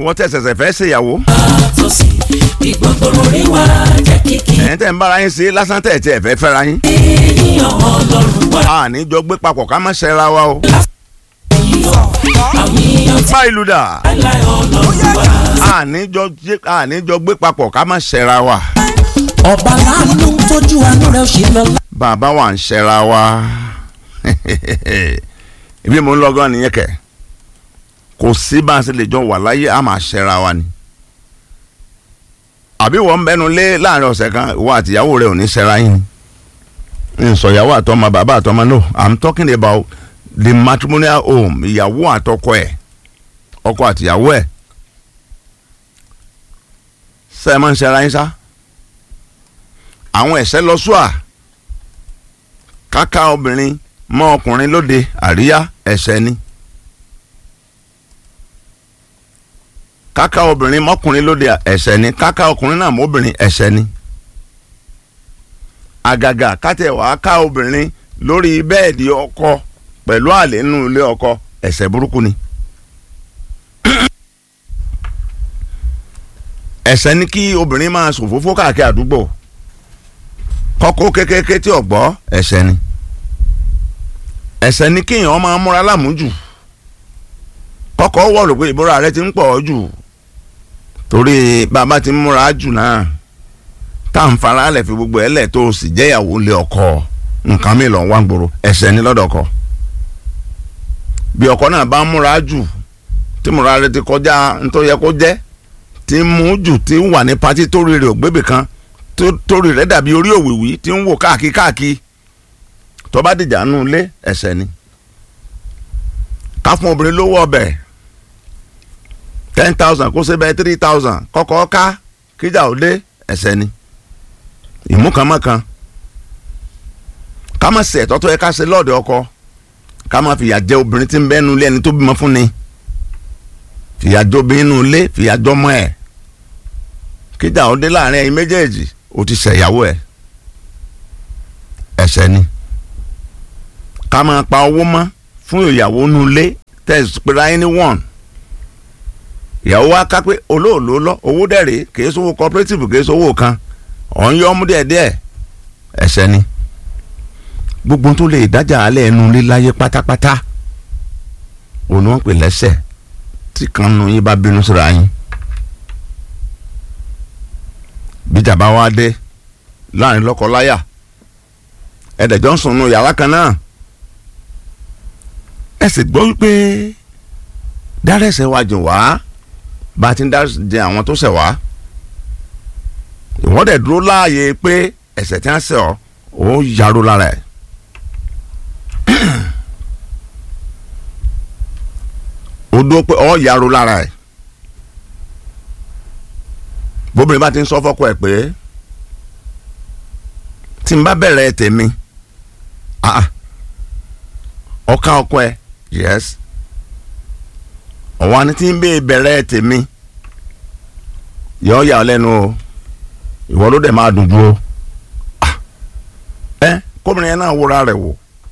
ìwọ tẹ̀sẹ̀sẹ̀ fẹ́ ṣèyàwó àtòsí ìgbọ̀ngbọ̀n orí wa jẹ́ kíkì ẹ̀yin tẹ̀ ń bára yín sí lásán tẹ̀ tí ẹ̀ fẹ́ fẹ́ra yín ènìyàn ọlọ́run wá a ní jọ gbé papọ̀ ká má ṣẹra wa o. yíyọ àwọn èèyàn tí má ìlú dà láì ọlọ́run wá. a ní jọ jẹ́- a ní jọ gbé papọ̀ ká má ṣẹra wa. ọba láàánú tójú àánú rẹ̀ ṣe lọ bàbá wa ń ṣẹra wa ibi mo ń lọ gan nìyẹn kẹ kò sí bá a ṣe lè jọ wà láyé a máa ṣẹra wa ni àbí wọ́n ń bẹnu lé láàrin ọ̀sẹ̀ kan ìwọ àtìyàwó rẹ ò ní ṣẹra yín ni n sọ ìyàwó àtọmọ bàbá àtọmọ no i'm talking about the matrimonial home ìyàwó àtọkọ ẹ̀ ọkọ àtìyàwó ẹ̀ ṣe é máa ń ṣẹra yín sá àwọn ẹ̀ṣẹ̀ lọ sùà káká obìnrin mọ́ ọkùnrin lóde àríyá ẹ̀ṣẹ̀ ni káká obìnrin mọ́kùnrin lóde ẹ̀ṣẹ̀ ni káká ọkùnrin náà mọ́bìnrin ẹ̀ṣẹ̀ ni àgàgà kátẹ wàá ká obìnrin lórí bẹ́ẹ̀dì ọkọ pẹ̀lú àlè nínú ilé ọkọ ẹ̀ṣẹ̀ burúkú ni. ẹ̀ṣẹ̀ ni kí obìnrin máa ṣòfófó káàkiri àdúgbò kọ́kọ́ kékeré tí ọ̀gbọ́ ẹ̀ṣẹ̀ ni ẹ̀ṣẹ̀ ni kéèyàn máa múra lámùjù kọ́kọ́ wọ̀ rò pé ìbúra rẹ ti ń pọ̀ jù torí bàbá ti ń múra jù náà tá à ń fara lẹ̀ fi gbogbo ẹ̀ lẹ̀ tó o sì jẹ́yàwó lé ọkọ nǹkan mi lọ wá ń gbòòrò ẹ̀ṣẹ̀ ni lọ́dọ̀ ọkọ bí ọkọ náà bá ń múra jù tí múra rẹ ti kọjá nítorí yẹ kó jẹ́ tí ń mú jù tí ń wà ní patí tó rí rè ògbébì kan tó torí rẹ̀ dàbí orí òwìwí tí ń wò káàkiri káàkiri tó bá dìjà nù lé ẹ̀ṣẹ̀ ni ká fún obìnrin lówó ọbẹ̀ ten thousand kó ṣe bẹ́ẹ̀ three thousand kọ́kọ́ ká kíjà ó dé ẹ̀ṣẹ̀ ni ìmúkànmọ́kan ká má ṣe ẹ̀tọ́ tó yẹ ká ṣe lọ́ọ̀dẹ̀ ọkọ ká má fìyà jẹ obìnrin tí ń bẹ́ẹ̀ nulẹ̀ ẹni tó bímọ fún ni fìyà jẹ obìnrin nulẹ̀ fìyà jọmọ ẹ̀ kíjà ó dé láàrin ẹ̀yin méjèèjì ó ti ṣẹ̀yàwó ẹ̀ ẹ̀ṣẹ̀ ni ká máa pa owó mọ́ fún ìyàwó nulẹ̀ tẹ̀sí pé ráyé ní one ìyàwó wa ká pé olóòló lọ owó dẹ̀rẹ̀ kìí sówó cooperative kìí sówó kan ọ̀n yọ ọmú díẹ̀ díẹ̀ ẹ̀ṣẹ̀ ni gbogbo tó lè dájà alẹ́ ẹnu lé láyé pátápátá òun ni wọ́n pè lẹ́ṣẹ̀ tí kan nu yín bá bínú síra yín bíjà bá wá dé láàrin lọ́kọ-láyà ẹ̀dẹ̀jọ́ ń sùn nù yàrá kan náà ẹ sì gbọ́ wípé dárẹ́sẹ̀ wá jìn wá bá a ti ń dárẹ́sẹ̀ àwọn tó ṣẹ̀ wá ìwọ́n dẹ̀ dúró láàyè pé ẹ̀ṣẹ̀ tí wọ́n ṣẹ̀ ọ́ ó yarú lára ẹ̀ ó dúró pé ó yarú lára ẹ̀ bóbìnrin bá ti ń sọ fọ́kọ ẹ̀ pé tí n bá bẹ̀rẹ̀ tèmi ah ọ̀ka ọkọ ẹ̀ yes ọ̀wọ́n ni tí ń bẹ́ẹ̀ bẹ̀rẹ̀ tèmi yọ ọ́ yà ọ́ lẹ́nu o ìwọ ló dẹ̀ máa dùn dúró ah ẹ kóbìnrin yẹn náà wúra rẹ̀ wò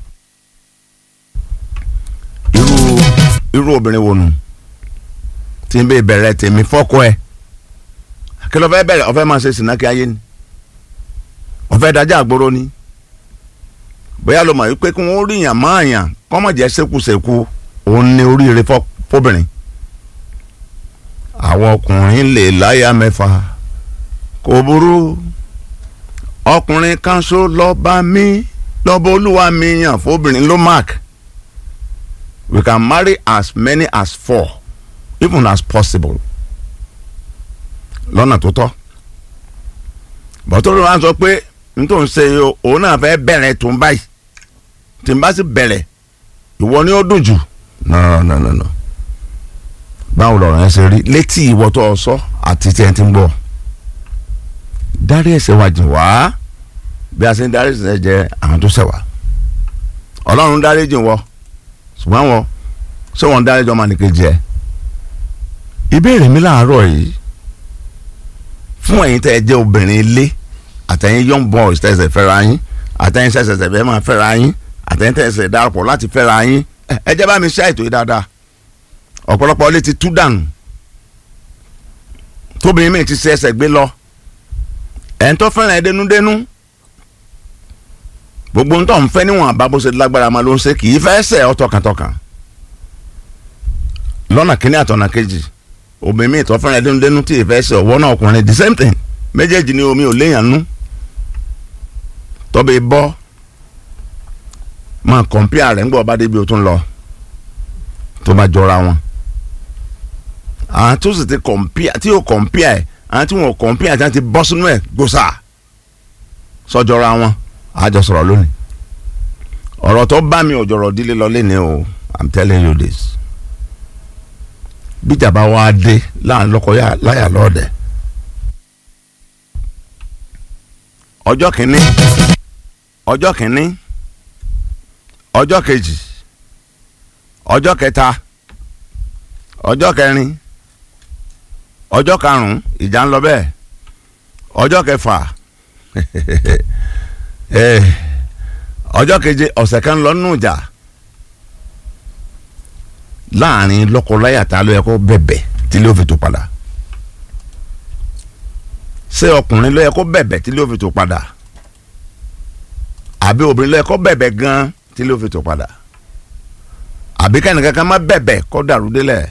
irú irú obìnrin wo nù tí ń bẹ́ẹ̀ bẹ̀rẹ̀ tèmi fọ́kọ ẹ̀ kí ló fẹ́ bẹ̀rẹ̀ ọ̀fẹ́ máa ṣe sìnà kí ayé ni ọ̀fẹ́ dájà àgbòrò ni bóyá ló mọ̀ wípé kí wọ́n rí yàn máa yàn kọ́mọ̀ jẹ́ ṣekúṣekú òun ní oríire fọ́bìnrin àwọn ọkùnrin lè láyà mẹ́fà kò burú ọkùnrin kan ṣó lọ́ba mi lọ́ba olúwa mi yàn fóbìnrin ló mark we can marry as many as four even as possible lọ́nà tó tọ́ bọ́tò ló wá sọ pé n tó ń ṣe òun náà fẹ́ bẹ̀rẹ̀ tó ń báyìí tí n bá sì bẹ̀rẹ̀ ìwọ ni ó dùn jù no no no no báwo lọ̀rọ̀ yẹn ṣe rí létí ìwọ tó ọ sọ àti tí ẹ ti ń gbọ́ dárí ẹ̀ṣẹ̀ wa jìn wá bí a ṣe ń dárí ẹ̀ṣẹ̀ jẹ àwọn tó ṣẹ̀ wá ọlọ́run dárí jìn wọ ṣùgbọ́n wọn ṣé wọn dárí jọ ọmọnìkejì ẹ ìbéèrè mi láàárọ̀ yìí fún ẹ̀yin tẹ́ ẹ jẹ́ obìnrin ilé àtẹ̀yin young boys tẹ́ ẹ ṣẹ̀ fẹ́ra yín àtẹ̀yin ṣẹ̀ṣẹ̀ ṣẹ̀ fẹ́ máa fẹ́ra yín àtẹ̀yin tẹ́ ẹ ṣẹ̀ darapọ̀ láti fẹ́ra yín ẹ jẹ́ bá mi ṣe àìtó yìí dáadáa ọ̀pọ̀lọpọ̀ ilé ti tú dànù tóbìnrin mi ti ṣe ẹsẹ̀ gbé lọ ẹ̀ ń tó fẹ́ràn ẹ dénúdénú gbogbo ń tọ́ ń fẹ́ níwọ̀n àbá bó ṣe lágbára máa ló ń ṣe kì í fẹ́ ṣe ọ́ tọkàntọkàn lọ́nà kínní àtọ̀nà kejì obìnrin mi tó fẹ́ràn ẹ dénúdénú tí ì fẹ́ ṣe ọ̀wọ́ náà ọkùnrin the same thing méjèèjì ni omi ò léèyàn nú tọ́bẹ̀ bọ́ máa kọ̀mpíà rẹ̀ ńgbọ́ ọba débi o tún lọ tó bá jọra wọn àwọn tó sì ti kọ̀mpíà tí yóò kọ̀mpíà ẹ̀ àwọn tí wọn ò kọ̀mpíà tí wọn ti bọ́ sínú ẹ̀ gbòòsà sọjọra wọn àjọ sọ̀rọ̀ lónìí ọ̀rọ̀ tó bá mi ò jọ̀rọ̀ dílé lọ lé ní o i'm telling you this bíjà bá wá dé láàrin lọ́kọ láyà lọ́ọ̀dẹ̀ ọjọ́ kìíní ọjọ́ kìíní ọjọ́ kejì ọjọ́ kẹta ọjọ́ kẹrin ọjọ́ karùn-ún ìjà ń lọ bẹ́ẹ̀ ọjọ́ kẹfà ọjọ́ keje ọ̀sẹ̀ kan lọ nù jà láàrin lọ́kọláya tá a ló yẹ kó bẹ̀bẹ̀ tí ló fi tó padà ṣé ọkùnrin ló yẹ kó bẹ̀bẹ̀ tí ló fi tó padà àbí obìnrin ló yẹ kó bẹ̀bẹ̀ gan tí ló fi tó padà àbí kẹ́nìkan kan má bẹ̀bẹ̀ kó dàrú délẹ̀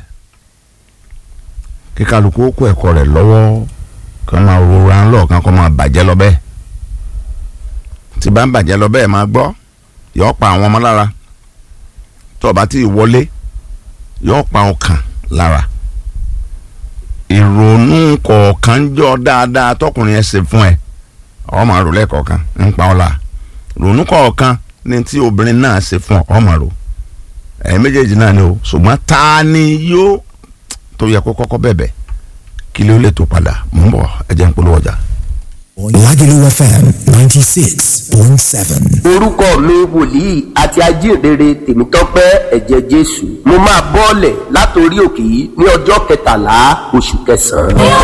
kí kálukú kó ẹ̀kọ́ rẹ̀ lọ́wọ́ kí wọ́n máa rora ńlọ kan kó máa bàjẹ́ lọ bẹ́ẹ̀ tí bá ń bàjẹ́ lọ bẹ́ẹ̀ máa gbọ́ yọ pa àwọn ọmọ lára tó o bá ti wọlé yọ pa ọkàn lára ìrònú kọ̀ọ̀kan jọ dáadáa tọkùnrin ẹ̀ ṣe fún ẹ ọ máa rò lẹ́ẹ̀kọ̀ọ̀kan ń pa ọ́ la ìrònú kọ̀ọ̀kan ní tí obìnrin náà ṣe fún ọ ọ máa rò ẹ̀ méjèèjì náà ni o ṣùgbọ́n ta ni yóò tó yẹ kó kọ́kọ́ bẹ̀bẹ̀ kí ló lè tó padà mò ń bọ̀ ẹ jẹ́ ń polówó ọjà. Lagelu FM ninety six point seven. orúkọ mi wòlíì àti ajíhìnrere tèmítọ́pẹ́ ẹ̀jẹ̀ jésù mo máa bọ́ọ̀lẹ̀ látòrí òkè yìí ní ọjọ́ kẹtàlá oṣù kẹsàn-án.